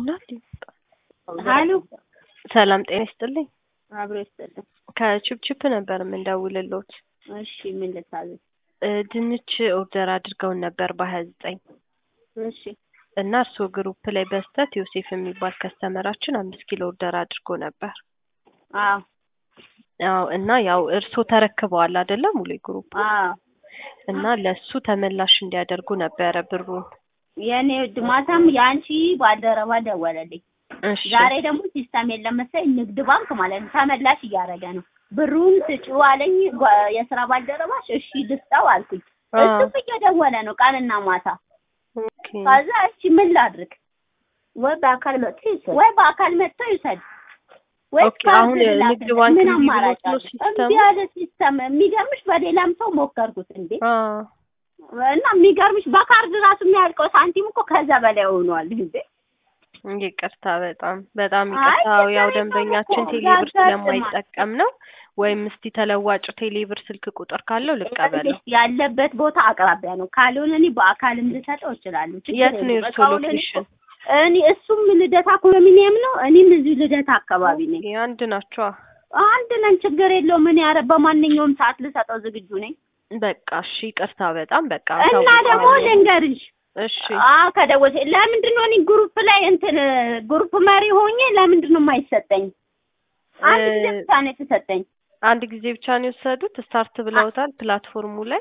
ይሆናል። ሀሎ ሰላም ጤና ይስጥልኝ። አብሮ ይስጥልኝ። ከቺፕቺፕ ነበር የምንደውልሎት። እሺ ምን ልታዘዝ? እ ድንች ኦርደር አድርገውን ነበር በሀያ ዘጠኝ እሺ እና እርስዎ ግሩፕ ላይ በስተት ዮሴፍ የሚባል ከስተመራችን አምስት ኪሎ ኦርደር አድርጎ ነበር። አዎ አዎ እና ያው እርስዎ ተረክበዋል አይደለም ሙሉ ግሩፕ አዎ እና ለሱ ተመላሽ እንዲያደርጉ ነበረ ብሩን። የእኔ ውድ ማታም የአንቺ ባልደረባ ደወለልኝ። እሺ ዛሬ ደግሞ ሲስተም የለም መሰለኝ ንግድ ባንክ ማለት ነው ተመላሽ እያደረገ ነው። ብሩን ስጪው አለኝ ጓ- የስራ ባልደረባሽ። እሺ ልስጠው አልኩኝ። አ እሱም እየደወለ ነው ቀንና ማታ። ኦኬ ከዛ እሺ ምን ላድርግ? ወይ በአካል መጥቶ ይውሰድ፣ ወይ በአካል መጥቶ ይውሰድ፣ ወይ ኦኬ፣ አሁን ንግድ ባንክ ምን እምቢ አማራጭ ብሎት ነው አለ? ሲስተሙ? እምቢ ያለ ሲስተም። የሚገርምሽ በሌላም ሰው ሞከርኩት እንዴ አ እና የሚገርምሽ በካርድ ራሱ የሚያልቀው ሳንቲም እኮ ከዛ በላይ ሆኗል እንዴ። ይቅርታ በጣም በጣም አይ ይቅርታ። ያው ያው ችግር የለውም ደንበኛችን እኮ ቴሌብር ያጋጥማል። ስለማይጠቀም ነው። ወይም እስቲ ተለዋጭ ቴሌብር ስልክ ቁጥር ካለው ልቀበለው። ያለበት ቦታ አቅራቢያ ነው። ካልሆነ እኔ በአካልም ልሰጠው እችላለሁ። ችግር የት ነው የለውም። የእርስዎ እቃውን እኔ ሎኬሽን? እኔ እሱም ልደታ ኮንዶሚኒየም ነው፣ እኔም እዚሁ ልደታ አካባቢ ነኝ። ኦኬ፣ አንድ ናቸዋ። አንድ ነን፣ ችግር የለውም። እኔ ኧረ በማንኛውም ሰዓት ልሰጠው ዝግጁ ነኝ። በቃ እሺ፣ ይቅርታ በጣም በቃ እና ደግሞ ታውቀዋለሁ። ልንገርሽ እሺ አዎ ከደወልሽ ለምንድን ነው እኔ ግሩፕ ላይ እንትን ግሩፕ መሪ ሆኜ ለምንድን ነው የማይሰጠኝ? አንድ ጊዜ እ- ብቻ ነው የተሰጠኝ። አንድ ጊዜ ብቻ ነው የወሰዱት? ስታርት ብለውታል ፕላትፎርሙ ላይ?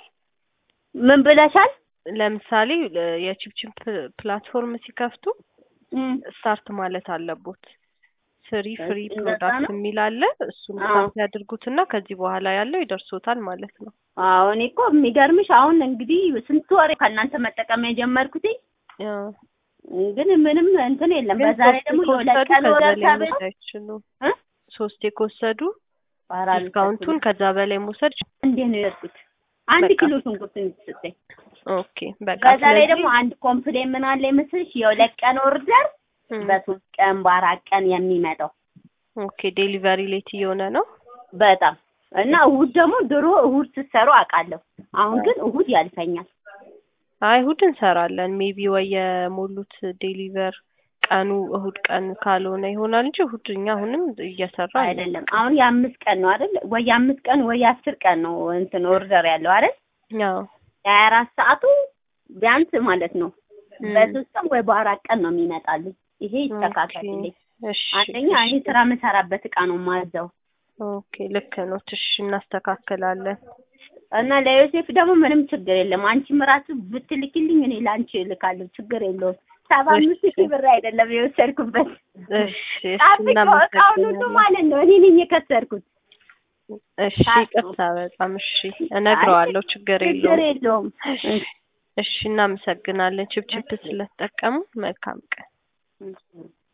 ምን ብለሻል? ለምሳሌ እ፣ የቺፕቺፕ ፕላትፎርም ሲከፍቱ እም፣ ስታርት ማለት አለቦት። ፍሪ ፍሪ እንደዛ ፕሮዳክት ነው? የሚል አለ። እሱን አዎ። ስታርት ያድርጉትና ከዚህ በኋላ ያለው ይደርሶታል ማለት ነው። አዎ እኔ እኮ የሚገርምሽ አሁን እንግዲህ ስንት ወሬ ከእናንተ መጠቀም የጀመርኩትኝ ያው ግን ምንም እንትን የለም። ግን በዛሬ ሶስቴ ደግሞ የሁለት ከወሰዱ ቀን ከዛ ወረር ላይ ተብሎ መውሰድ አይችሉም። እ? ሶስቴ ከወሰዱ ኧረ ዲስካውንቱን ከዛ በላይ መውሰድ እንዴት ነው የወሰድኩት? አንድ በቃ። ኪሎ ሽንኩርት ነው የተሰጠኝ። ኦኬ በቃ በዛ ላይ ስለዚህ ደግሞ አንድ ኮምፕሌን ምን አለ ይመስልሽ የሁለት ቀን ኦርደር እም፣ በሶስት ቀን በአራት ቀን የሚመጣው ኦኬ ዴሊቨሪ ሌት እየሆነ ነው። በጣም እና እሁድ ደግሞ ድሮ እሁድ ስትሰሩ አውቃለሁ። አሁን ግን እሁድ ያልፈኛል። አይ እሁድ እንሰራለን። ሜቢ ወይ የሞሉት ዴሊቨር ቀኑ እሁድ ቀን ካልሆነ ይሆናል እንጂ እሁድ እኛ አሁንም እየሰራ ነው። አይደለም አሁን የአምስት ቀን ነው አይደል? ወይ የአምስት ቀን ወይ የአስር ቀን ነው እንትን ኦርደር ያለው አይደል? ያው የሀያ አራት ሰዓቱ ቢያንስ ማለት ነው እም፣ በሶስት ቀን ወይ በአራት ቀን ነው የሚመጣልኝ። ይሄ ይስተካከልልኝ። ኦኬ፣ እሺ አንደኛ እኔ እሺ። ስራ የምሰራበት እቃ ነው ማዘው ኦኬ ልክ ነው። እሺ እናስተካክላለን። እና ለዮሴፍ ደግሞ ምንም ችግር የለም። አንቺም ራሱ ብትልኪልኝ እኔ ለአንቺ እልካለሁ። ችግር የለውም። ሰባ አምስት እሺ። ሺህ ብር አይደለም የወሰድኩበት። እሺ እሺ ጣብቆ እቃውን ሁሉ እናመሰግናለን። ማለት ነው እኔ ነኝ የከሰርኩት። እሺ ይቅርታ በጣም እሺ፣ እነግረዋለሁ። ችግር ችግር የለውም። የለውም። እሺ እሺ፣ እናመሰግናለን ችፕችፕ ስለተጠቀሙ። መልካም ቀን። እሺ።